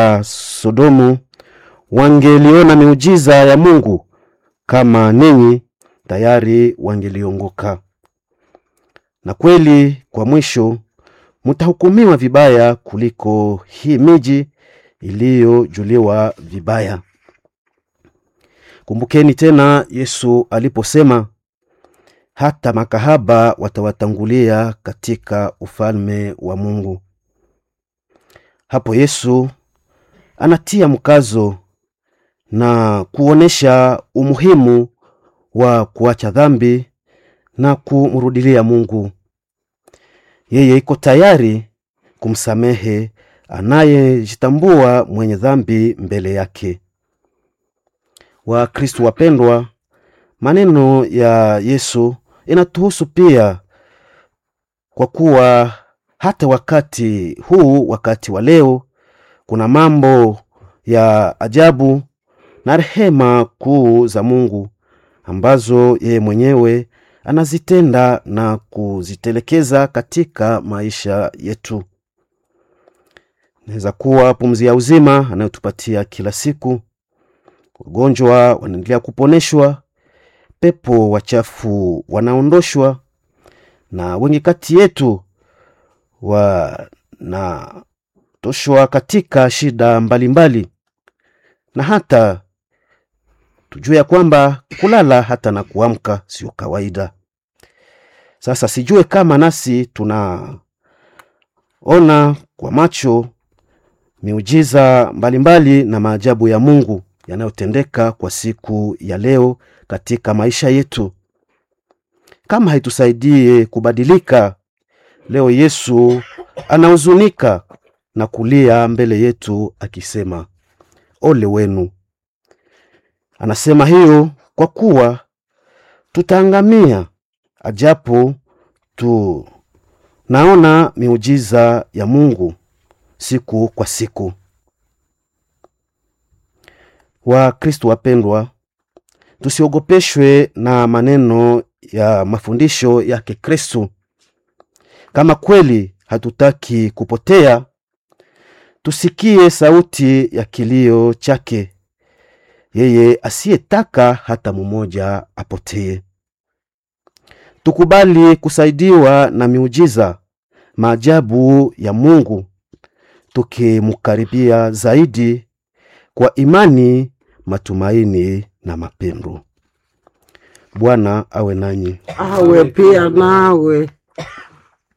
wa Sodomu wangeliona miujiza ya Mungu kama ninyi, tayari wangeliongoka. Na kweli kwa mwisho mutahukumiwa vibaya kuliko hii miji iliyojuliwa vibaya. Kumbukeni tena Yesu aliposema hata makahaba watawatangulia katika ufalme wa Mungu. Hapo Yesu anatia mkazo na kuonesha umuhimu wa kuacha dhambi na kumrudilia Mungu. Yeye iko tayari kumsamehe anayejitambua mwenye dhambi mbele yake. Wakristo wapendwa, maneno ya Yesu inatuhusu pia, kwa kuwa hata wakati huu, wakati wa leo, kuna mambo ya ajabu na rehema kuu za Mungu ambazo yeye mwenyewe anazitenda na kuzitelekeza katika maisha yetu. Inaweza kuwa pumzi ya uzima anayotupatia kila siku, wagonjwa wanaendelea kuponeshwa, pepo wachafu wanaondoshwa, na wengi kati yetu wanatoshwa katika shida mbalimbali mbali. Na hata tujue ya kwamba kulala hata na kuamka sio kawaida. Sasa sijue kama nasi tunaona kwa macho miujiza mbalimbali mbali na maajabu ya Mungu yanayotendeka kwa siku ya leo katika maisha yetu. Kama haitusaidie kubadilika, leo Yesu anahuzunika na kulia mbele yetu akisema, ole wenu. Anasema hiyo kwa kuwa tutaangamia ajapo tunaona miujiza ya Mungu siku kwa siku. Wakristo wapendwa, tusiogopeshwe na maneno ya mafundisho yake Kristo. Kama kweli hatutaki kupotea, tusikie sauti ya kilio chake, yeye asiyetaka hata mmoja apotee. Tukubali kusaidiwa na miujiza, maajabu ya Mungu, tukimkaribia zaidi kwa imani, matumaini na mapendo. Bwana awe nanyi. awe pia nawe.